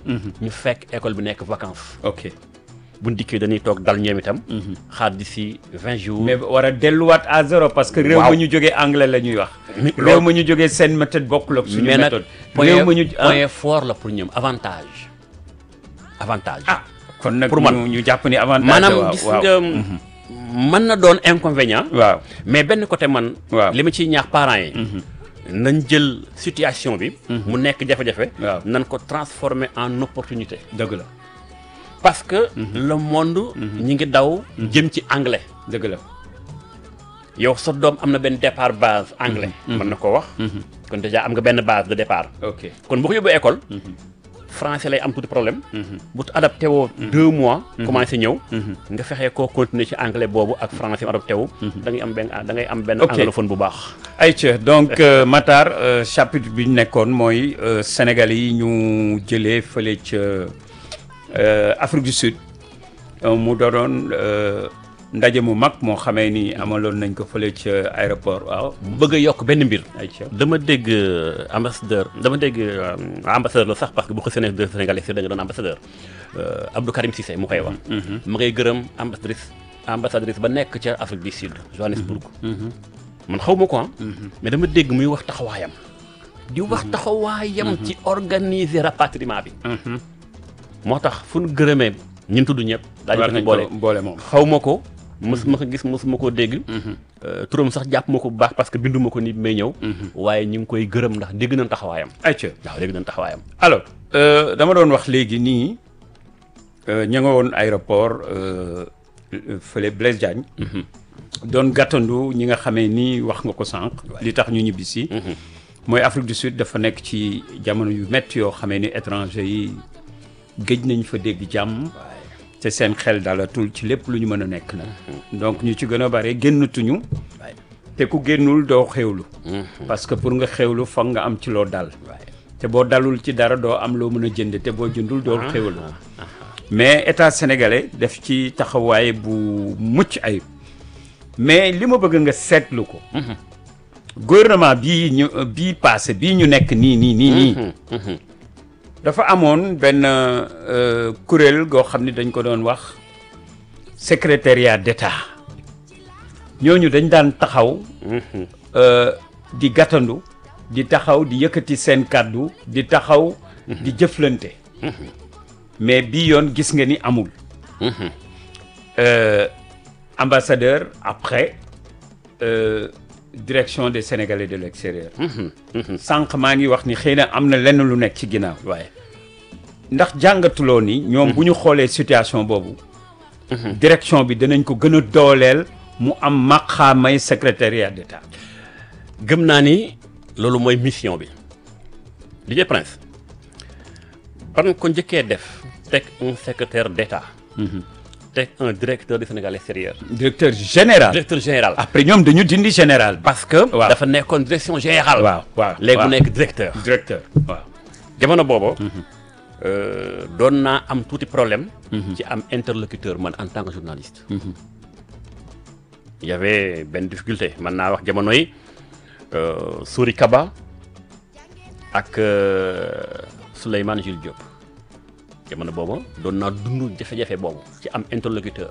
ñu fekk école bi nekk vacances ok bu ndikkee dañuy toog dal ñoom itam xaar d'ici vingt jours mais war a delluwaat à zéro parce que réew Waaw. ma ñu jógee anglais la ñuy wax Mi- réew loolu- ma ñu jógee seen méthode bokkul ak suñu mais nag méthode point réew ma ñu ah. point fort la pour ñoom avantage avantage ah kon nag Pour man. ñu ñu jàpp ni avantage maanaam waaw, gis waaw. nga mën na doon inconvénient waaw mais benn côté man Waaw. li ma ciy ñaax parents yi nañ jël situation bi mu nekk jafe-jafe Waaw. nañ ko transformer en opportunité dëgg la parce que le monde ñi ngi daw jëm ci anglais dëgg la yow sa doom am na benn départ base anglais mën na ko wax kon déjà am nga benn base de départ ok kon boo ko yóbbu école français lay am tuuti problème bu adapté woo deux mois commencé ñëw nga fexee koo continuer ci anglais boobu ak français mu adapté wu da ngay am benn da ngay am benn Ok. anglophone bu baax ayca donc euh, Matar euh, chapitre bi ñu nekkoon mooy euh, Sénégalais yi ñu jëlee fële ca euh, Afrique du Sud euh, mu doon euh, ndaje mu mag moo xamee ni amaloon nañ ko fële ca aéroport waaw bëgg a yokk benn mbir ayca dama dégg euh, ambassadeur dama dégg euh, ambassadeur la sax parce que bu ko Séné de Sénégalais si da nga doon ambassadeur euh, Abdou Karim Cissé mu koy wax ma ngay gërëm ambassadrice ambassadrice ba nekk ca Afrique du Sud Johannesburg man xaw ma ko ah mais dama dégg muy wax taxawaayam di wax taxawaayam ci organiser rapatriement bi moo tax fu ñu gërëmee ñun tudd ñëpp daal war di ko ci nañ boole ko boole moom xaw ma ko mës ma ko gis mës ma koo dégg Euh, turam sax jàpp ma ko bu baax parce que bindu ma ko ni may ñëw waaye ñu ngi koy gërëm ndax dégg nañ taxawaayam ayca waaw dégg nañ taxawaayam alors euh, dama doon wax léegi nii euh, ña nga woon aéroport euh, fële Blaise Diagne doon gàttandu ñi nga xamee ni wax nga ko sànq li tax ñu ñibbisi mooy Afrique du Sud dafa nekk ci jamono yu métti yoo xamee ni étranger yi géej nañ fa dégg jàmm te seen xel dalatul ci lépp lu ñu mën a nekk nag donc ñu ci gën a bare génnatuñu te ku génnul doo xewlu parce que pour nga xewlu foog nga am ci loo dal te boo dalul ci dara doo am loo mën a jënd te boo jëndul doo xewlu mais état sénégalais def ci taxawaay bu mucc ayib mais li ma bëgg nga seetlu ko gouvernement bii ñu bii passé bii ñu nekk nii nii nii nii dafa amoon benn euh, kuréel goo xam ne dañ ko doon wax secrétariat d'état ñooñu dañ daan taxaw euh, di gàttandu di taxaw di yëkkati seen kàddu di taxaw di jëflante mais bii yoon gis nga ni amul Euh, ambassadeur après euh, direction des Sénégalais de l'extérieur sànq maa ngi wax ni xëy na am na lenn lu nekk ci ginnaaw waaye ndax jàngatuloo ni ñoom bu ñu xoolee situation boobu direction bi danañ ko gën a dooleel mu am maqaamay secrétariat d'état gëm naa ni loolu mooy mission bi DJ Prince ban ko njëkkee def teg un secrétaire d'état teg un directeur du Sénégal extérieur directeur général directeur général après ñoom dañu dindi général parce que Waaw. dafa nekkoon direction générale waaw waaw léegi mu waaw. nekk directeur directeur waaw jamono boobu euh, doon naa am tuuti problème ci am interlocuteur man en tant que journaliste il y avait benn difficulté man naa wax jamono yi euh, Souri Kaba ak euh, Souleymane Jules Diop jamono boobu doon naa dund jafe-jafe boobu ci am interlocuteur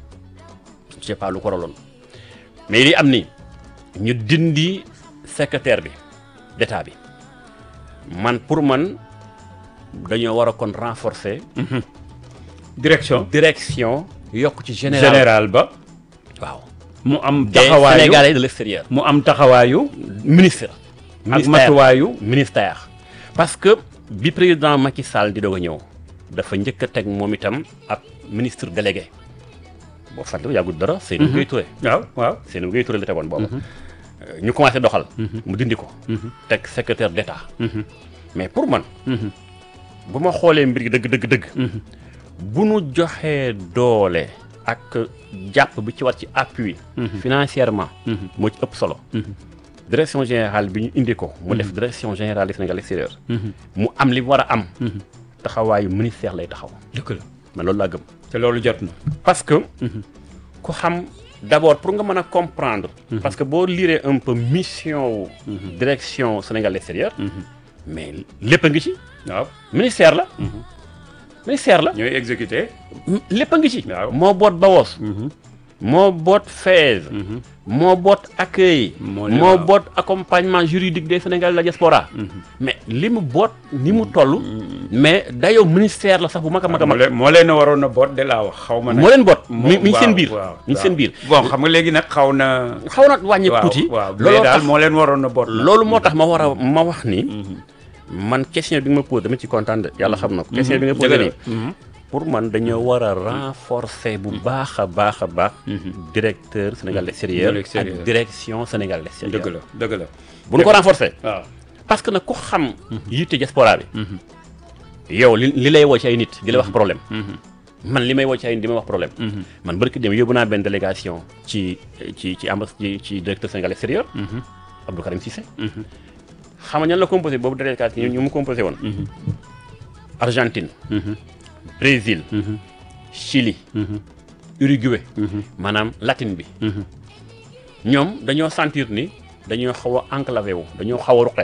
je sais pas lu ko roloon mais li am ni ñu dindi secrétaire bi d'état bi man pour man dañoo war a kon renforcer direction direction yokk ci général général ba waaw mu am des taxawaayu Sénégalais de l'extérieur mu am taxawaayu ministre ak ministère matuwaayu ministère parce que bi président Macky Sall di doog a ñëw dafa njëkk a teg moom itam ab ministre délégué boo fàttali yàggul dara Seydou Gueye Touré waaw waaw Seydou Gueye Touré la tegoon boobu Euh, ñu commencé doxal mu dindi ko teg secrétaire d'état mais pour man bu ma xoolee mbir yi dëgg dëgg dëgg bu nu joxee doole ak jàpp bi ci war ci appui financièrement moo ci ëpp solo direction générale bi ñu indi ko mu def direction générale du Sénégal extérieur mu am li mu war a am taxawaayu ministère lay taxaw dëgg la man loolu laa gëm te loolu jot na parce que ku xam d'abord pour nga mën a comprendre parce que boo lire un peu mission wu direction Sénégal extérieur mais lépp a ngi ci waaw ministère la ministère la ñooy exécuté. lépp a ngi ci Waaw. moo boot Bawos moo boot FAISE moo boot accueil Moo leen- moo waaw. boot accompagnement juridique des Sénégalais de la diaspora mais li mu boot ni mu toll mais dayoo ministère la sax bu mag a mag a moo mag leen moo leen a waroon a boot de laa wax xaw ma. nag. moo leen boot moo- mi mi ngi seen waaw, biir waaw, mi ngi seen waaw. biir bon xam nga léegi nag xaw na. xaw na wàññi waaw tuuti waaw mais looloo daal tax moo leen waroon a boot. nag. loolu moo tax ma war a ma wax ni man question bi nga ma posé dama ci kontaan de yàlla xam na ko question bi nga posé dëgg nii la. pour man dañoo war a renforcer bu baax a baax a baax directeur Sénégal extérieur De l'extérieur. ak direction Sénégal extérieur dëgg la dëgg la. bu ñu ko renforcer waaw. parce que nag ku xam yitte diaspora bi yow li li lay woo ci ay nit di la wax problème man li may woo ci ay nit di ma wax problème man barki dem yóbbu naa benn délégation ci ci ci ambas ci ci directeur Sénégal extérieur Abdou Karim Cissé xam nga ñan la composé boobu délégation ñu mu composé woon Argentine Brésil Chili Uruguay maanaam latine bi ñoom dañoo sentir ni dañoo xaw a enclavé wu dañoo xaw a ruqe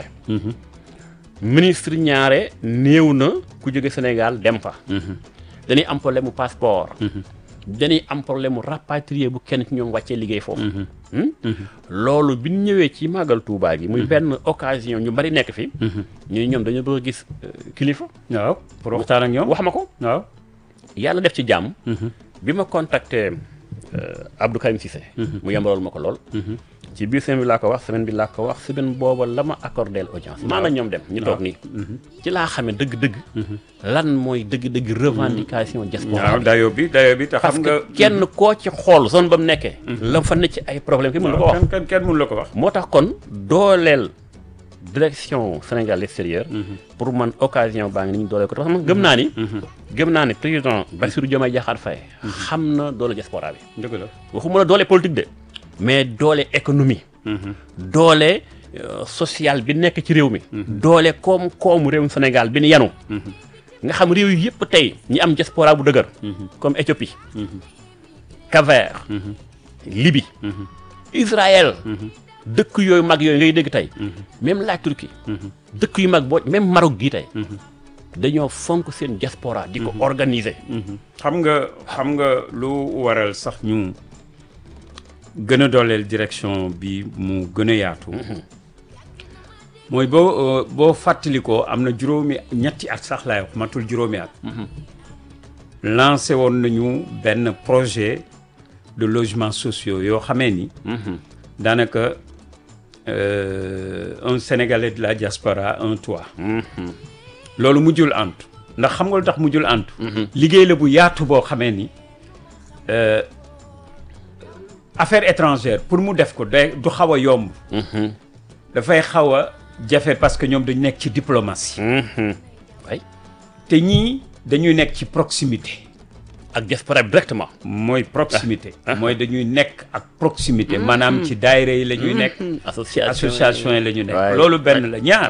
ministre ñaare néew na ku jóge Sénégal dem fa dañuy am problème mu passeport dañuy am problème mu rapatrier bu kenn ci ñoom wàccee liggéey foofu Hmm? loolu bi ñu ñëwee ci màggal Touba gi muy benn occasion ñu bari nekk fi ñuy ñoom dañoo bëgg a gis euh, kilifa waaw pour waxtaan ak ñoom. wax ma ko waaw. yàlla def ci jàmm bi ma contacté euh, Abdou Karim Cissé mu yembalool ma ko lool ci biir semaine bi laa ko wax semaine bi laa ko wax semaine booba la ma accordé audience maanaam ñoom dem ñu toog nii ci laa xamee dëgg-dëgg lan mooy dëgg-dëgg revendication diaspora waaw dayo bi dayo bi te parce xam nga. que kenn koo ci xool zone ba mu nekkee la fa ne ci ay problème ki mën la ko wax kenn kenn kenn mënu la ko wax. moo tax kon dooleel direction Sénégal extérieur pour man occasion baa ngi ni ñu dooleel ko parce que man gëm naa ni gëm naa ni président Bassirou Diomaye Diakhar Faye xam na doole diaspora bi dëgg la. waxuma la doole politique de mais doole économie doole euh, social bi nekk ci réew mi doole koom-koomu réewum Sénégal bi ni yanu nga xam réew yi yëpp tey ñi am diaspora bu dëgër comme Éthiopie Cap-Vert Libye Israël dëkk yooyu mag yooyu ngay dégg tey même la Turquie dëkk yu mag boo même Maroc gii tey dañoo fonk seen diaspora di ko organiser xam nga xam nga lu waral sax ñu gën a dooleel direction bi mu gën a yaatu. mooy boo euh, boo fàttalikoo am na juróomi ñetti at sax laay wax matul juróomi at. lancé woon nañu benn projet de logements sociaux yoo xamee ni. daanaka euh, un Sénégalais de la diaspora un toit. loolu mujjul antu ndax xam nga lu tax mujjul antu. liggéey la bu yaatu boo xamee ni euh, affaire étrangère pour mu def ko day du xaw a yomb. dafay xaw a jafe parce que ñoom dañu nekk ci diplomatie. way te ñii dañuy nekk ci proximité. ak diaspora bi directement mooy proximité. mooy dañuy nekk ak proximité. maanaam ci daayira yi la ñuy nekk. association association yi la ñu nekk. waay. loolu benn la ñaar.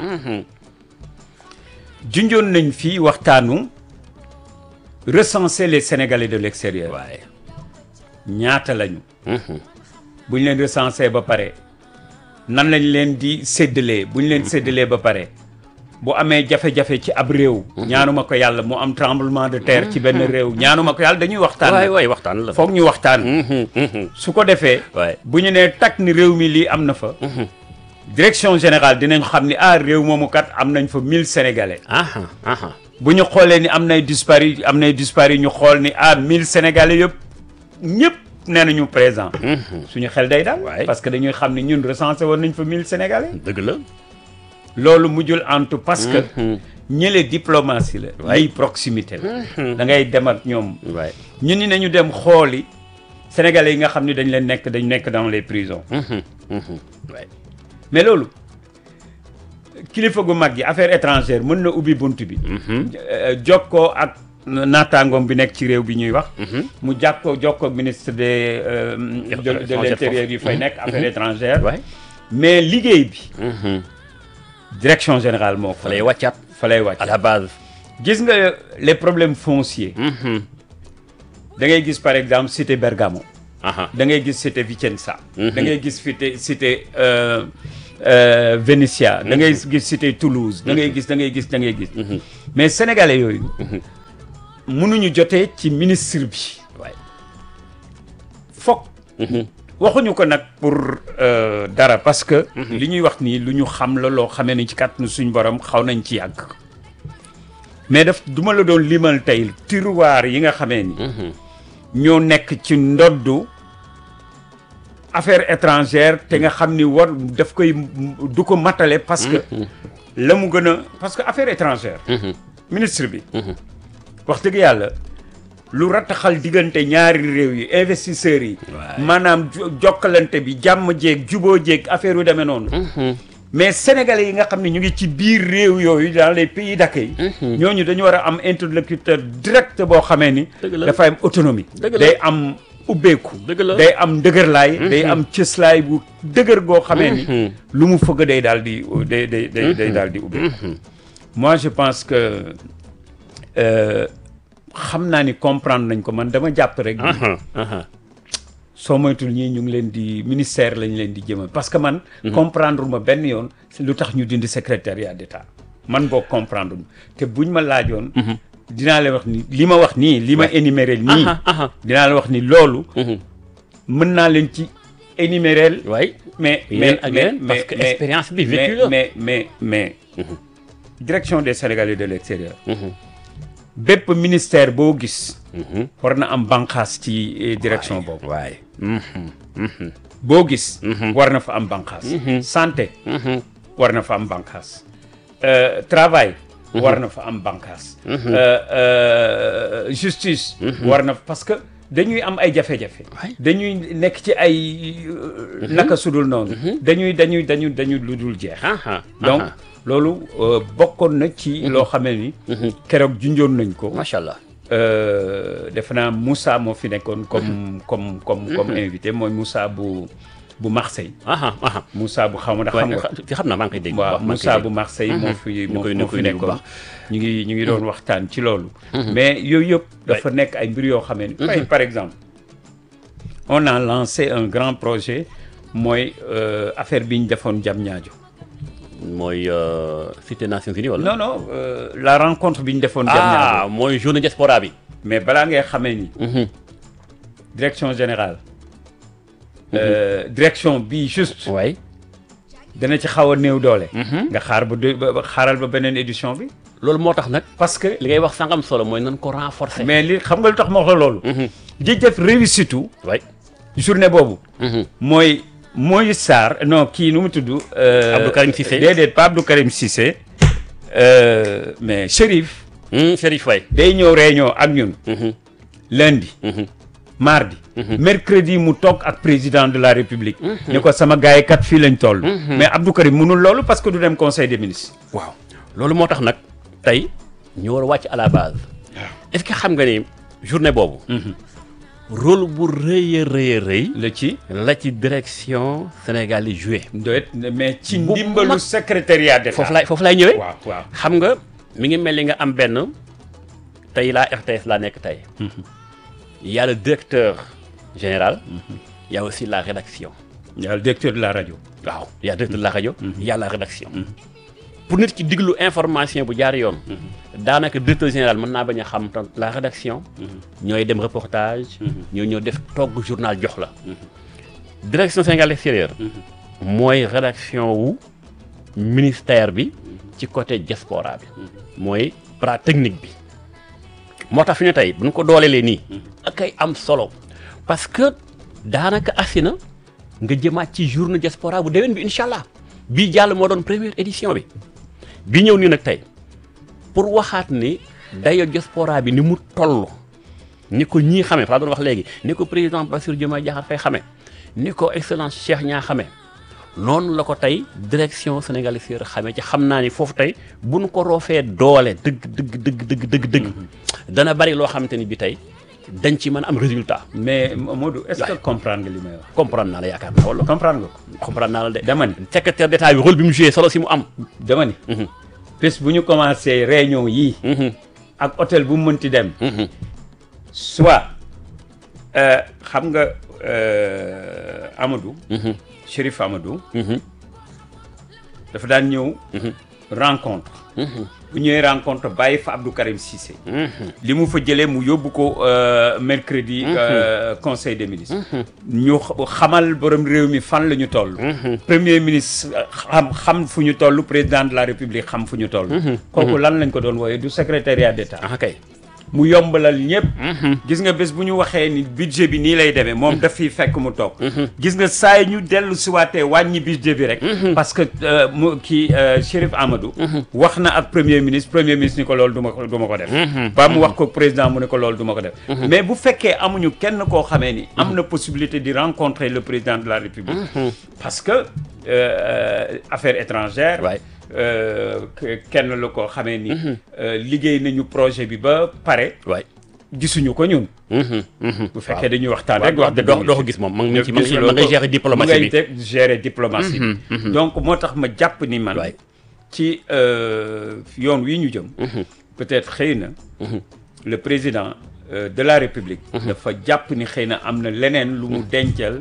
junjoon nañ fii waxtaanu recenser les Sénégalais de l'extérieur. waaye ñaata lañu. bu ñu leen recenser ba pare nan lañ leen di séddalee bu ñu leen séddalee ba pare bu amee jafe-jafe ci ab réew. ñaanuma ko yàlla mu am tremblement de terre ci benn réew ñaanuma ko yàlla dañuy waxtaan. waay waay waxtaan la foog ñu waxtaan. su ko defee. waay bu ñu nee takk ni réew mi lii am na fa. direction générale dinañ xam ni ah réew moomu kat am nañ fa 1000 sénégalais. aha aha bu ñu xoolee ni am nay dispari am nay dispari ñu xool ni ah 1000 sénégalais yëpp ñëpp nee nañu présent. suñu xel day daal. Waay. parce que dañuy xam ni ñun recensé woon nañ fa 1000 sénégalais. dëgg la loolu mujjul antu parce que. ñële diplomatie la. Waay. lii proximité la. da ngay dem ak ñoom. waay ñun ni nañu dem xooli sénégalais yi nga xam ni dañ leen nekk dañ nekk dans les prisons. waay mais loolu kilifa gu mag gi affaire étrangère mën na ubbi bunt bi. Euh, jokkoo ak naataangoom bi nekk ci réew bi ñuy wax. mu jàkkoo jokkoo ak ministre des euh, de de étrangères l'intérieur yi fay nekk affaire étrangère. waay mais liggéey bi. direction générale moo ko. fa lay wàccaat fa lay à wàcc. la base gis nga les problèmes fonciers. da ngay gis par exemple cité Bergamo. aha da ngay gis cité Vicenza. da ngay gis cité cité euh, euh, Venezia. da ngay gis cité Toulouse. da ngay gis da ngay gis da ngay gis. mais sénégalais yooyu. mënuñu jotee ci ministre bi waay foog waxuñu ko nag pour euh, dara parce que li ñuy wax nii lu ñu xam la loo xamee ni ci kàttanu suñ borom xaw nañ ci yàgg mais daf duma la doon limal tey tiroir yi nga xamee ni ñoo nekk ci ndoddu affaire étrangère te nga xam ni war daf koy du ko matale parce que la mu gën a parce que affaire étrangère ministre bi wax dëgg yàlla lu rattaxal diggante ñaari réew yi investisseurs yi Waay. maanaam jo- jokkalante bi jàmm jeeg juboo jeeg affaire yu demee noonu mais sénégalais yi nga xam ne ñu ngi ci biir réew yooyu dans les pays d'accueil ñooñu dañu war a am interlocuteur direct boo xamee ni Dëgg la. dafa am autonomie Dëgg la. day am ubbeeku Dëgg la. day am dëgërlaay day am cëslaay bu dëgër goo xamee ni lu mu fëgg day daal di day day day day daal di ubbeeku moi je pense que euh, xam naa ni comprendre nañ ko man dama jàpp rek aha aha soo moytul ñii ñu ngi leen di ministère lañ leen di jëmal parce que man comprendre ma benn yoon lu tax ñu dindi secrétariat d'État man boo comprendre ma te buñ ma laajoon dinaa la wax ni li ma wax nii li ma énuméré nii aha aha dinaa la wax ni loolu mën naa leen ci énumérer waay mais Yéen mais ak mais yéen, parce que expérience bi vécu mais la. mais mais mais direction des Sénégalais de l'extérieur bépp ministère boo gis war na am banqaas ci eh, direction boobu waay boo gis war na fa am banqaas santé war na fa am banqaas Euh, travail war na fa am banqaas Euh, euh, justice war na parce que dañuy am ay jafe-jafe Ouais. dañuy nekk ci ay euh, naka sudul noonu dañuy dañuy dañu dañu lu dul jeex aha donc aha. loolu euh, bokkoon na ci loo xamee ni keroog junjoon nañ ko macha allah Euh, defe naa Moussa moo fi nekkoon comme comme comme comme invité mooy Moussa bu bu Marseille aha aha Moussa bu xaw ma ndax xam waay nga xam naa maa ngi koy dégg bu waaw baax, maa ngi koy Moussa dégg. bu Marseille moo fi ñu moo koy- ñu moo koy fi nuyu bu nekkoon baax. ñu ngi ñu ngi doon waxtaan ci loolu mais yooyu yëpp dafa nekk ay mbir yoo xamee ni par- par exemple on a lancé un grand projet mooy euh, affaire bi ñu defoon jam ñaajo mooy euh, cité Nations Unies wala non non euh, la rencontre bi ñu defoon jam ñaajo ah mooy journée diaspora bi mais balaa ngay xamee ni direction générale euh, direction bi juste waay dana ci xaw a néew doole nga xaar ba de- ba ba- xaaral ba beneen édition bi loolu moo tax nag parce que li ngay wax sàngam solo mooy nan ko renforcer mais li xam nga lu tax ma wax la loolu di def réussite waay journée boobu mooy Moïse Sarr non kii nu mu tudd euh, Abdou Karim Cissé. déedéet pas Abdou Karim Cissé euh, mais Chérif Chérif waay day ñëw réunion ak ñun lundi mardi mercredi mu toog ak président de la république ni ko sama gars yi kat fii lañ toll mais Abdou Karim mënul loolu parce que du dem conseil des ministres waaw loolu moo tax nag tey ñu war a wàcc à la base est-ce que xam nga ni journée boobu rôle bu rëy a rëy a rëy la ci la ci direction Sénégal yi joué doet mais ci Bu ndimbalu mag. secrétariat d'État foofu laay foofu laay ñëwee waaw waaw xam nga mi ngi mel ni nga am benn tey laa RTS laa nekk tey il y a le directeur général il y a aussi la rédaction y a le directeur de la radio waaw il y a directeur de la rajo il y a la rédaction pour nit ki diglu information bu jaar yoon daanaka directeur général mën naa bañ a xam tan la rédaction ñooy dem reportage ñoo ñoo def togg journal jox la direction Sénégal extérieur mooy rédaction wu ministère bi ci côté diaspora bi mooy pra technique bi moo tax fi ne tey bu ñu ko dooleelee nii ak ay am solo parce que daanaka asi na nga jëmaat ci journée diaspora bu déwén bi incha allah bii jàll moo doon première édition bi bi ñëw nii nag tey pour waxaat ni dayo diaspora bi ni mu toll ni ko ñii xamee fa doon wax léegi ni ko président Bassirou Diomaye Diakhar Faye xamee ni ko excellence Cheikh ñaa xamee noonu la ko tey direction Sénégal extérieur xamee ci xam naa ni foofu tey bu nu ko roofee doole dëgg dëgg dëgg dëgg dëgg dëgg dana bari loo xamante ni bi tey dañ ci mën a am résultat mais Modou est-ce que comprendre nga li may wax comprendre naa la yaakaar naa wala comprendre nga ko comprendre naa la de dama ni secrétaire d'état bi rôle bi mu joué solo si mu am dama ni bés bu ñu commencé réunion yii ak hôtel bu mu mënti dem soit euh, xam nga euh, Amadou Chérif Amadou dafa daan ñëw rencontre bu ñëwee rencontre bàyyi fa Abdou Karim Cissé li mu fa jëlee mu yóbbu ko euh, mercredi euh, conseil des ministres ñu xa- xamal borom réew mi fan la ñu toll premier ministre euh, xam xam fu ñu toll président de la république xam fu ñu toll kooku lan lañ ko doon wooye du secrétariat d'état ah kay mu yombalal ñëpp gis nga bés bu ñu waxee ni budget bi nii lay demee moom daf fiy fekk mu toog gis nga saa yi ñu dellu siwaatee wàññi budget bi rek parce que euh, mu kii euh, Chérif Amadou wax na ak premier ministre premier ministre ni ko loolu du ma ko du ma ko def ba mu wax ko président mu ne ko loolu du ma ko def mais bu fekkee amuñu kenn koo xamee ni am na possibilité di rencontrer le président de la république parce que euh, affaires étrangères waay euh, que- kenn la koo xamee ni euh, liggéey nañu projet bi ba pare waay gisuñu ko ñun bu fekkee dañuy waxtaan rek wax dëgg doo doo ko gis moom ma ngi ci ma ngi ci ma ngay gérer diplomatie ngay bi te gérer diplomatie bi donc moo tax ma jàpp ni man Waay. ci euh, yoon wi ñu jëm peut-être xëy na le président euh, de la république dafa jàpp ni xëy na am na leneen lu mu dencal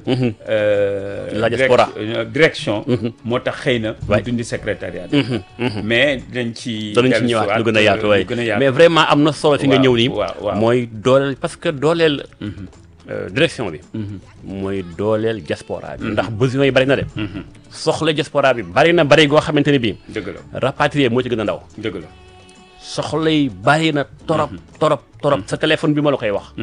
euh, La direct- diaspora. euh, direction moo tax xëy na mu Waay. dundi secrétariat mais dañ ci danañ ci dellu ñëwaat siwaat, lu gën a yaatu euh, waay lu gën a yaatu. mais vraiment am na solo fi nga Waaw, ñëw nii waaw, waaw. mooy dooleel parce que dooleel euh, direction bi mooy dooleel diaspora bi ndax besoin yi bari na de soxla diaspora bi bari na bari goo xamante ne bii dëgg la rapatrié moo ci gën a ndaw dëgg la soxla yi bari na torop torop torop sa téléphone bi ma la koy wax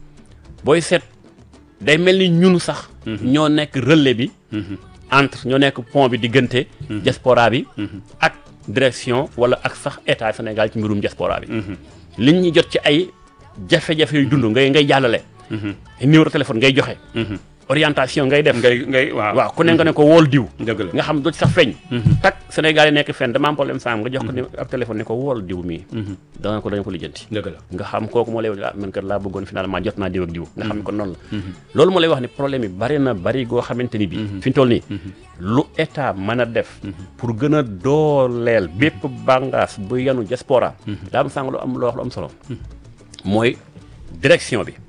booy seet day mel ni ñun sax ñoo nekk relais bi entre ñoo nekk pont bi diggante diaspora bi ak direction wala ak sax état Sénégal ci mbirum diaspora bi liñ ñi jot ci ay jafe-jafe yu dund ngay ngay jàllale numéro téléphone ngay joxe orientation ngay def ngay ngay waaw waaw ku ne nga ne ko wool diw dëgg la nga xam doo ci sax feeñ tak Sénégal yi nekk fenn dama am problème sam nga jox ko ni ab téléphone ne ko wool diw mii danga ko dañu ko lijjanti dëgg la nga xam kooku moo lay wax ah man kat laa bëggoon finalement jot naa diw ak diw nga xam ne kon noonu la loolu moo lay wax ni problème yi bari na bari goo xamante ni bi fi ñu toll nii lu état mën a def pour gën a dooleel bépp bàngaas bu yanu diaspora daa am sàng lu am loo wax lu am solo mooy direction bi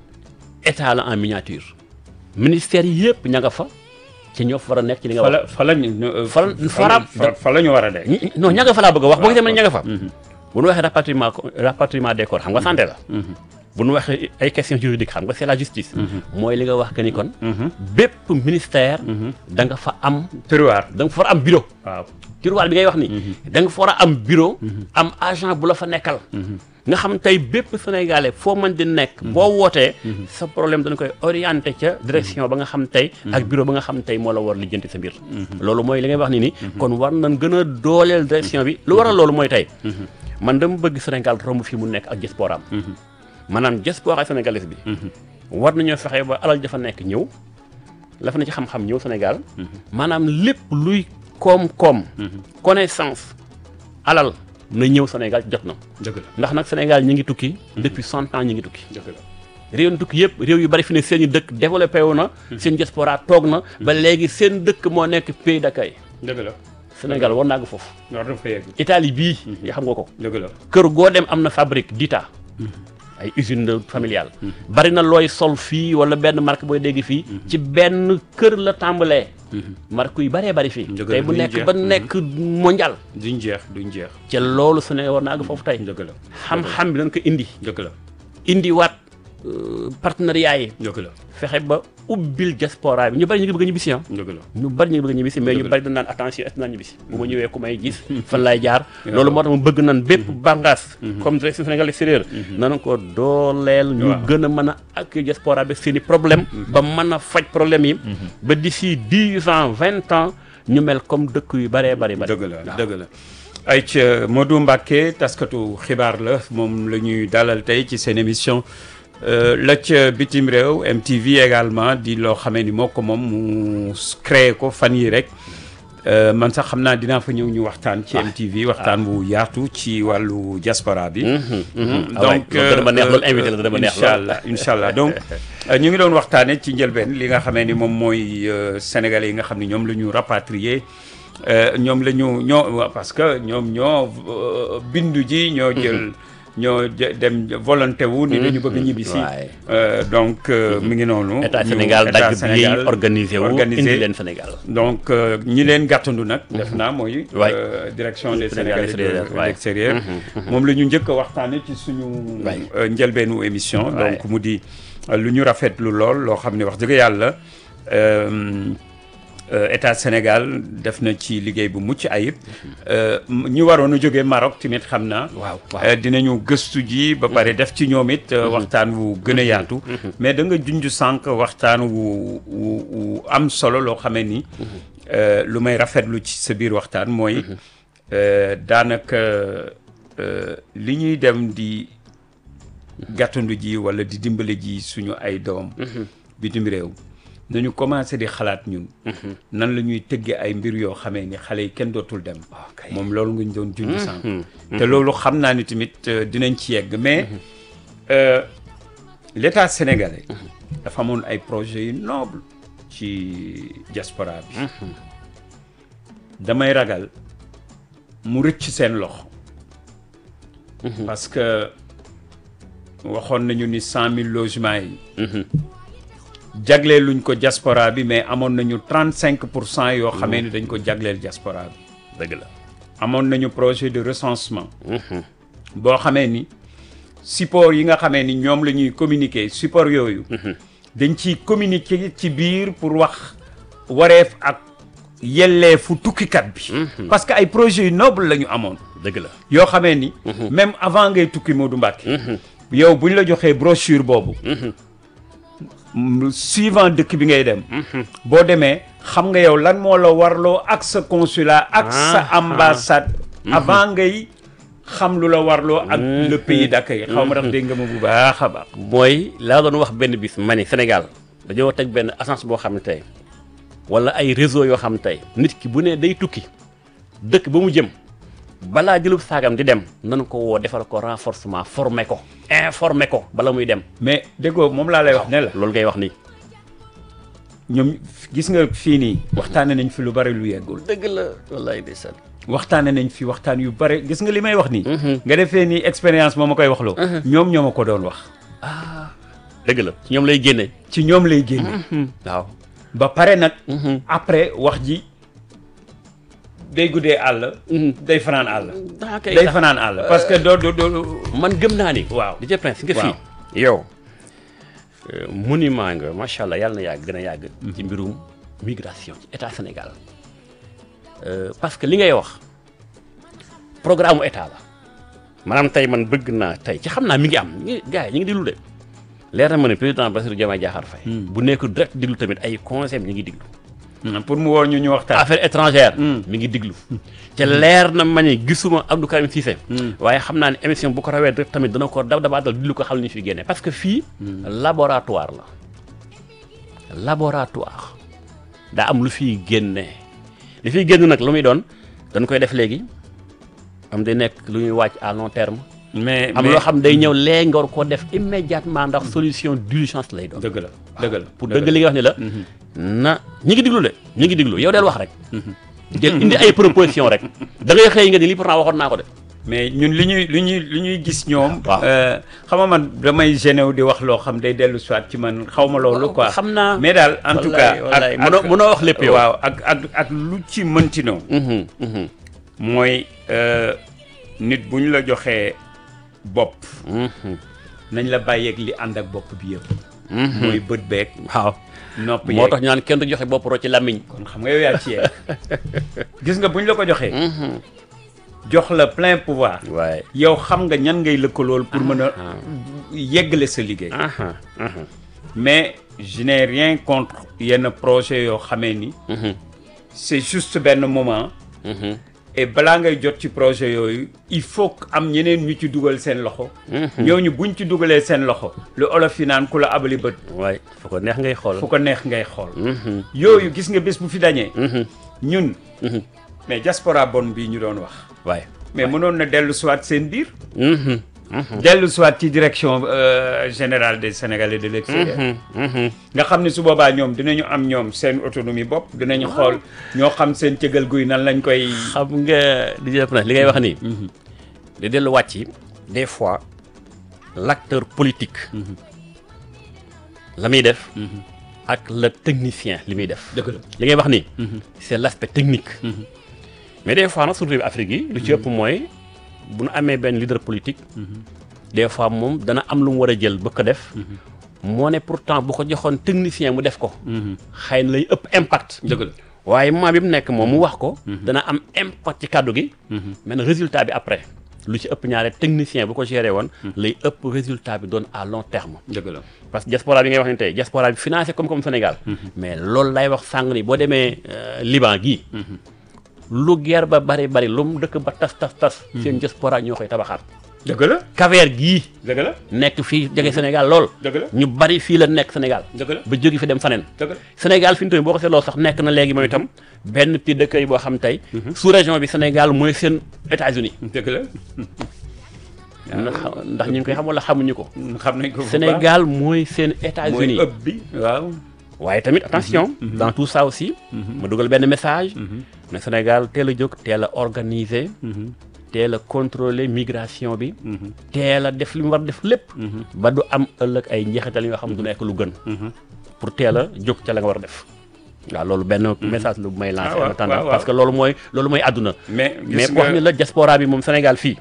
état la en miniature ministère yëpp ña nga fa ci ñoo fa war a nekk ci li nga fa wax la fa la ñu Fa la- fa la fa- fa la ñu war a dee ñi- non ña nga fa laa bëgg a wax boo gisee ma ne ña nga fa bu nu waxee rapatriement co- rapatriement des corps xam nga santé la bu nu waxee ay questions juridiques xam nga c'est la justice mooy li nga wax que ni kon bépp ministère da nga fa am terroir da nga fa war a am bureau waaw tiroir bi ngay wax ni da nga fa war a am bureau am agent bu la fa nekkal nga xam tey bépp sénégalais foo mën di nekk boo wootee sa problème dañ koy orienté ca direction ba nga xam tey ak bureau ba nga xam tey moo la war lijjanti sa mbir loolu mooy li ngay wax ni ni kon war nañ gën a dooleel direction bi lu waral loolu mooy tey man dama bëgg Sénégal romb fii mu nekk ak diaspora am maanaam diaspora sénégalaise bi war nañoo fexe ba alal dafa nekk ñëw la fa ne ci xam-xam ñëw Sénégal maanaam lépp luy koom-koom connaissance alal na ñëw Sénégal jot na dëgg la ndax nag Sénégal ñi ngi tukki depuis cent ans ñi ngi tukki dëgg la réew yi tukki yëpp réew yu bari fi ne seen i dëkk développé wu na seen diaspora toog na ba léegi seen dëkk moo nekk pays d'accueil dëgg la Sénégal war naa ko foofu war na fa yegg Italie bii nga xam nga ko dëgg la kër goo dem am na fabrique d'État ay usine de familiale bari na looy sol fii wala benn marque booy dégg fii ci benn kër la tàmbalee marque yu baree bari fii Dëgg la, tey bu duñ nekk jeex. ba nekk mondial duñ jeex duñ jeex ca loolu Sénégal war naa àgg foofu tey dëgg la xam-xam bi dañ ko indi dëgg la indi waat euh, partenariat yi dëgg la fexe ba ubbil diaspora bi ñu bari ñu ngi bëgg a ñibbisi ah dëgg la ñu bari ñu ngi bëgg a ñibbisi mais ñu Dëgg la. bari dañ naan attention est naa ñibbisi bu ma ñëwee ku may gis fan laay jaar loolu moo tax mu bëgg nan bépp bàngaas comme direction Sénégal extérieur nana ko dooleel ñu Waaw. gën a mën a ak diaspora bi seen i problème ba mën a faj problème yi ba d'ici dix ans vingt ans ñu mel comme dëkk yu baree bari bari dëgg la dëgg la ay ca Modou Mbacké taskatu xibaar la moom la ñuy dalal tey ci seen émission euh, la ca bitim réew MTV également di loo xamee ni moo ko moom mu créé ko fan yi rek Euh, man sax xam naa dinaa fa ñëw ñu waxtaan ci MTV waxtaan bu yaatu ci wàllu diaspora bi donc dana ma neex loolu invité la dana ma neex incha lool allah incha allah donc euh, ñu ngi doon waxtaane ci njëlbeen li nga xamee ni moom mooy euh, sénégalais yi nga xam ne ñoom la ñu rapatrié euh, ñoom la ñu ñoo parce que ñoom ñoo euh, bindu ji ñoo jël ñoo jë- dem volonté wu ni dañu bëgg ñibbi si waay. Euh, donc euh, mi ngi noonu état ñu- Sénégal état dagg bi Sénégal organisé wu organisé. indi leen Sénégal. donc euh, ñi leen gàttandu nag def naa mooy Waay. euh, direction des Sénégal Sénégalais de extérieur, waay. l'extérieur moom la ñu njëkk a waxtaane ci suñu Waay. euh, njëlbeenu émission Waay. donc mu di euh, lu ñu rafetlu lool loo xam ne wax dëgg yàlla euh, euh, état Sénégal def na ci liggéey bu mucc ayib Euh, ñu waroon a jógee Maroc tamit xam naa waaw waaw. Euh, dinañu gëstu ji ba pare def ci ñoom it euh, waxtaan wu gën a yaatu mais da nga junj sànq waxtaan wu wu wu am solo loo xamee ni euh, lu may rafetlu ci sa biir waxtaan mooy euh, daanaka euh, li ñuy dem di gàttandu ji wala di dimbale ji suñu ay doom bitim réew nañu commencé di xalaat ñun nan la ñuy tëggee ay mbir yoo xamee ni xale yi kenn dootul dem ok. moom loolu nga ñu doon junj sànq te loolu xam naa ni tamit euh, dinañ ci yegg mais euh, l'état sénégalais dafa amoon ay projets yu noble ci diaspora bi damay ragal mu rëcc seen loxo parce que waxoon nañu ni cent mille logements yi jagleel luñ ko diaspora bi mais amoon nañu trente cinq pour cent yoo xamee ni dañ ko jagleel diaspora bi dëgg la. amoon nañu projet de recensement boo xamee ni support yi nga xamee ni ñoom la ñuy communiquer support yooyu dañ ciy communiquer ci biir pour wax wareef ak yelleefu tukkikat bi parce que ay projets yu noble la ñu amoon dëgg la. yoo xamee ni même avant ngay tukki Modou Mbacké yow bu ñu la joxee brochure boobu mm, suivant dëkk bi ngay dem boo demee xam nga yow lan moo la warloo ak sa consulat ak sa Ah, ambassade avant ngay xam lu la warloo ak le pays d'accueil xaw ma tax dégg nga ma bu baax a baax mooy laa doon wax benn bis ma ni Sénégal dañoo teg benn agence boo xam ne tey wala ay réseau yoo xam ne tey nit ki bu ne day tukki dëkk ba mu jëm balaa jëlub saagam di dem nanu ko woo defal ko renforcement formé ko informé ko bala muy dem mais déggoo moom laa lay wax ne la loolu ngay wax nii ñoom gis nga fii nii waxtaane nañ fi lu bari lu yeggul dëgg la wallaay ndeysaan waxtaane nañ fi waxtaan yu bare gis nga li may wax nii nga defee ni expérience moo ma koy waxloo ñoom ñoo ma ko doon wax dëgg la ci ñoom lay génne ci ñoom lay génne waaw ba pare nag après wax ji day guddee àll day fanaan àll daa kay day fanaan àll parce que doo doo doo man gëm naa ni Waaw. di prince nga Waaw. fii yow euh, monument nga macha allah yàlla na yàgg gën a yàgg ci mbirum migration ci état Sénégal Euh, parce que li ngay wax programme mu état la maanaam tey man bëgg naa tey ci xam naa mi ngi am ñi gars yi ñu ngi diglu de leer na ma ne président Bassirou Diomaye Diakhar Faye bu nekk direct diglu tamit ay conseils ñu ngi diglu pour mu woor ñu ñu waxtaan affaire étrangère mi ngi diglu te leer na ma ne gisuma Abdou Karim Cissé waaye xam naa ne émission bu ko rawee rek tamit dana ko dab dabaatal diglu ko xam ne ñu fi génne parce que fii laboratoire la laboratoire daa am lu fiy génne li fiy génn nag lu muy doon dañ koy def léegi am day nekk lu ñuy wàcc à long terme mais am loo xam day ñëw léegi nga war koo def immédiatement ndax solution d'urgence lay doon dëgg la dëgg la pour dëgg li nga wax ni la na ñi ngi diglu de ñi ngi diglu yow del wax rek del indi ay proposition rek da ngay xëy nga ni lii pourtant waxoon naa ko de mais ñun li ñuy li ñuy li ñuy gis ñoom Waaw. euh, xam nga man damay gêné wu di wax loo xam day dellu soit ci man xaw ma loolu quoi xam naa. mais daal en tout cas wallaay mënoo mënoo wax lépp yow waaw ak ak ak lu ci mënti noo Mhm, mhm, mooy euh, nit bu ñu la joxee bopp mhm, nañ la bàyyeeg li ànd ak bopp bi yëpp mhm. mooy bët beeg waaw nopp moo yeeg tax ñu naan kenn du joxe bopp ro ci làmmiñ kon xam nga yow yaa ci yeeg gis nga bu ñu la ko joxee jox la plein pouvoir waaye yow xam nga ñan ngay lëkkalool pour mën a yeggale sa liggéey aha aha mais je n'ai rien contre yenn projet yoo xamee ni mhm, c'est juste benn moment mhm, et balaa ngay jot ci projet yooyu il faut que am ñeneen ñu ci dugal seen loxo ñooñu buñ ci dugalee seen loxo lu olof yi naan ku la abali bët waaye fu ko neex ngay xool fu ko neex ngay xool Mhm, yooyu gis nga bés bu fi dañee mhm, ñun mhm. mais diaspora bon bii ñu doon wax waaye mais mënoon na dellu soit seen biir Mhm, mhm, dellu soit ci direction euh, générale des Sénégalais de l'extérieur mhm, mhm. nga xam ne su boobaa ñoom dinañu am ñoom seen autonomie bopp dinañu xool ñoo xam seen cëgal guy nan lañ koy xam nga di jëpp na li ngay wax nii di dellu wàcc des fois l'acteur politique la muy def ak le technicien li muy def dëgg la li ngay wax nii c'est l'aspect technique mais des fois nag surtout Afrique yi lu ci ëpp mooy bu nu amee benn leader politique des fois moom dana am lu mu war a jël bëgg ko def moo ne pourtant bu ko joxoon technicien mu def ko xëy na lay ëpp impact dëgg la waaye moment bi mu nekk moom mu wax ko dana am impact ci kàddu gi mais nag résultat bi après lu ci ëpp ñaare technicien bu ko géré woon lay ëpp résultat bi doon à long terme dëgg la parce que diaspora bi ngay wax ni tey diaspora bi financé comme comme Sénégal mais loolu lay wax sàng ni boo demee Liban gii lu guerre ba bari bari lu mu dëkk ba tas tas tas seen diaspora ñoo koy tabaxaat dëgg la Cap-Vert gii dëgg la nekk fii jege Sénégal lool dëgg la ñu bari fii la nekk Sénégal dëgg la ba jóge fi dem faneen dëgg la Sénégal fi mu toll nii boo ko seetloo sax nekk na léegi moom itam benn petit dëkk yi boo xam tey sous région bi Sénégal mooy seen États-Unis dëgg la ndax ndax ñu ngi koy xam wala xamuñu ko xam nañ ko bu baax Sénégal mooy seen mooy États-Unis ëpp bi waaw waaye tamit attention dans tout ça aussi ma dugal benn message ne Sénégal teel a jóg teel a organiser teel a contrôler migration bi teel a def li mu war a def lépp ba du am ëllëg ay njeexital yoo xam du nekk lu gën pour teel a jóg ca la nga war a def waaw loolu benn message lu may lancer Ah, waaw, en attendant waaw, waaw. parce que loolu mooy loolu mooy àdduna mais mais gis wax ni nga la diaspora bi moom Sénégal fii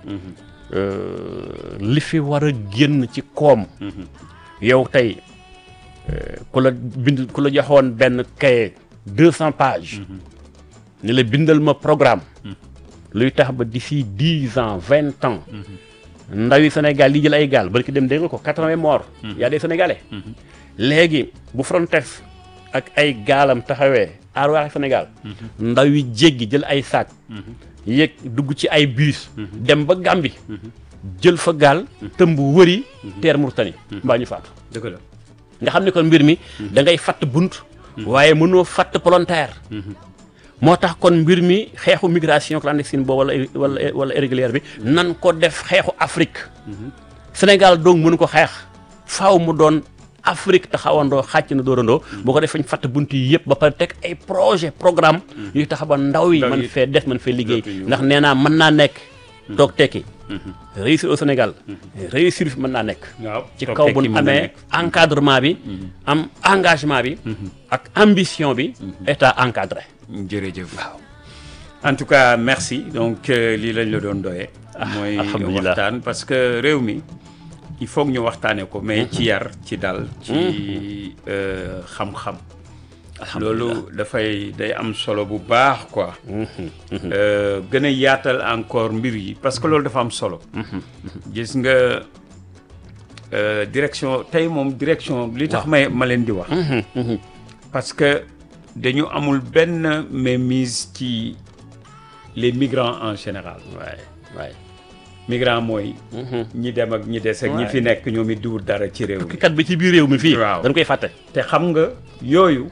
euh, li fi war a génn ci koom yow tey euh, ku la bind ku la joxoon benn cahier deux cent pages ni la bindal ma programme luy tax ba d'ici dix ans vingt ans ndawi Sénégal li jël ay gaal bari ki dem dégg nga ko quatre-vingts morts y a des Sénégalais léegi bu Frontex ak ay gaalam taxawee aar waa Sénégal ndaw yi jéggi jël ay sac yéeg dugg ci ay bus dem ba Gambie jël fa gaal tëmb wëri teer Mauritanie mbaa ñu faatu dëgg la nga xam ne kon mbir mi da ngay fatt bunt waaye mënoo fatt volontaire moo tax kon mbir mi xeexu migration clandestine boobu wala wala wala irrégulière bi nan ko def xeexu Afrique Sénégal donc mënu ko xeex faaw mu doon Afrique taxawandoo xàcc na doorandoo boo ko def fañ fatt bunt yi yëpp ba pare teg ay projet programme yuy tax ba ndaw yi Ndaw man yi fee des man fee liggéey dootuñu- ndax nee naa mën naa nekk toog tekki réussir au Sénégal réussir fi mën naa nekk waaw ci toog kaw tekki bu ñu mën na amee nekk. encadrement bi am engagement bi ak ambition bi état encadré jërëjëf waaw en tout cas merci donc euh, lii lañ la doon doyee mooy alhamdulilah. waxtaan parce que réew mi il faut que ñu waxtaane ko mais ci yar ci dal ci euh, xam-xam loolu dafay day am solo bu baax quoi Euh, gën a yaatal encore mbir yi parce que loolu dafa am solo gis nga euh, direction tey moom direction li tax may ma leen di wax parce que dañu amul benn mainmise ci les migrants en général waaye waaye migrant mooy ñi dem ak ñi des ak ñi fi nekk ñoom it diwul dara ci réew mi kat bi ci biir réew mi fii Waaw. dañ koy fàtte te xam nga yooyu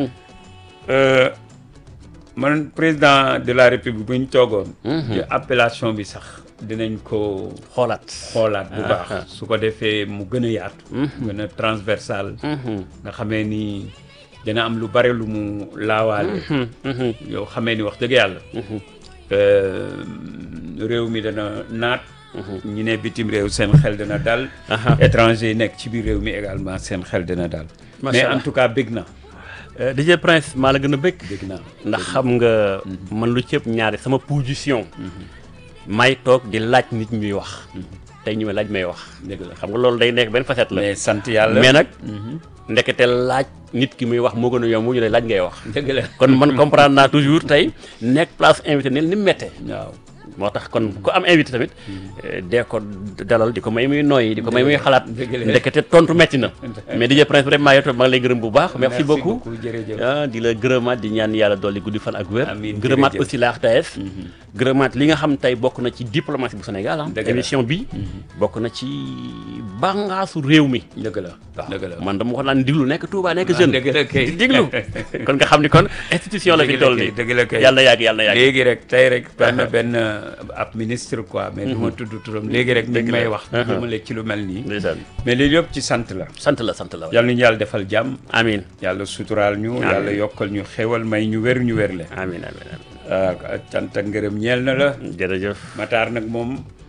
euh, man président de la république bu ñu toogoon ci appellation bi sax dinañ ko xoolaat xoolaat bu baax su ko defee mu gën a yaatu gën a transversal nga xamee ni dina am lu bare lu mu laawaale yow xamee ni wax dëgg yàlla euh, réew mi dana naat ñi ne bitim réew seen xel dina dal étranger yi nekk ci biir réew mi également seen xel dina dal Macha mais Allah. en tout cas bég na DJ Prince maa la gën a bëgg bég na ndax xam nga man lu cëpp ñaari sama position may toog di laaj nit ñuy wax tey ñu may laaj may wax dëgg la xam nga loolu day nekk benn facette la mais sant yàlla mais nag ndekete laaj nit ki muy wax moo gën a yomb ñu ne laaj ngay wax dëgg la kon man comprendre naa toujours tey nekk place invité ni ni mu méttee waaw moo tax kon ku am invité tamit eh, dee ko dalal di ko may muy nooyi di ko may muy xalaat dëgg la. ndekete tontu metti na mais DJ Prince vraiment yow tamit maa ngi lay gërëm bu baax merci, beaucoup jërëjëf ah di la gërëmaat di ñaan yàlla dolli guddi fan ak wér Amiin, gërëmaat jërëjëf. aussi la RTS gërëmaat li nga xam tey bokk na ci diplomatie bu Sénégal ah Dëgg la. émission bi bokk na ci bàngaasu réew mi dëgg la dëgg la man dama ko naan diglu nekk Touba nekk Ah, jeune dëgg la kay. di diglu kon nga xam ni kon institution la fi Dëgg la toll kay, nii dëgg la kay. yàlla na yàgg yàlla na yàgg léegi rek tey rek benn benn euh, ab ministre quoi mais du ma tudd turam léegi rek mi Dëgg ngi la. may wax Uh-huh. jëmale ci lu mel nii ndeysaan mais lii yëpp ci sant la sant la sant la yàlla nañu yàlla defal jàmm amin yàlla suturaal ñu yàlla yokkal ñu xéwal may ñu wér ñu wérle amin amin amin ah cant ak ngërëm ñeel na la jërëjëf Matar nag moom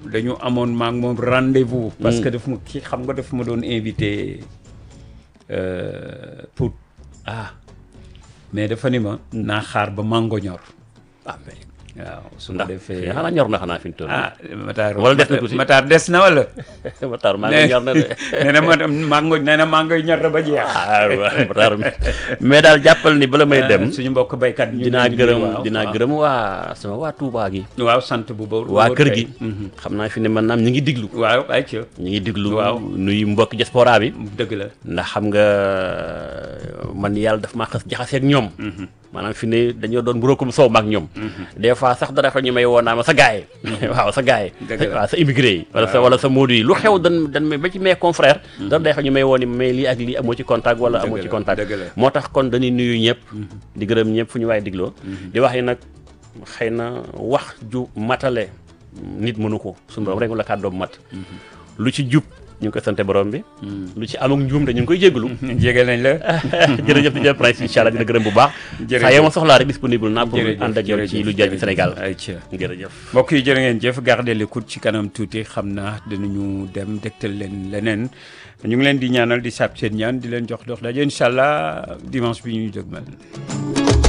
dañu amoon maak moom rendez-vous. parce que daf ma kii xam nga daf ma doon invité euh, pour ah mais dafa ni ma. naa xaar ba mango ñor. ah mais waaw su ko ndax defee xanaa ñor na xanaa fi mu toll ah Matar Wala des na tuuti. Matar des na wala. Matar maa ngi ñor na de nee na ma mango nee na mango yi ñor na ba jeex. ah waaw Matar mais daal jàppal ni bala may dem suñu mbokk baykat ñu dinaa ngi gërëm waaw, dinaa waaw. gërëm waa sama waa Touba gi waaw sant bu boobu. waa kër gi xam naa fi ne man naam ñi ngi diglu waaw ayca ñi ngi diglu Waaw. nuyu mbokk diaspora bi dëgg la. ndax xam nga man yàlla daf maa xas jaxaseeg ñoom maanaam fi ne dañoo doon buróokum soow maag ñoom des fois sax dara fa ñu may woo naa ma sa gaay waaw sa gaay Dëgg la. waaw sa immigré yi wala sa wala sa moodu yi lu xew dan dan may ba ci mes confrères dara day fa ñu may woo ni mais lii ak lii amoo ci contact wala Dëgg amoo ci la, contact dëgg la. moo tax kon dañuy nuyu ñëpp di gërëm ñëpp fu ñu waaye digloo di wax ni nag xëy na wax ju matale nit mënu ko suñu borom rek la kàddoom mat lu ci jub ñu ngi koy sante borom bi lu ci am ak njuum te ñu ngi koy jégalu jege nañ la. jërëjëf di jël prince incha allah dina gërëm bu baax Jërëjëf. saa yoo ma soxlaa rek disponible naa pour jërëjëf ànd ak yow ci lu jëm ci Sénégal ayca. jërëjëf mbokk yi jërë ngeen jëf garder l'écoute ci kanam tuuti xam naa dinañu dem dégtal leen leneen ñu ngi leen di ñaanal di sàpp seen ñaan di leen jox dox daje incha allah dimanche bi ñuy dëgmal.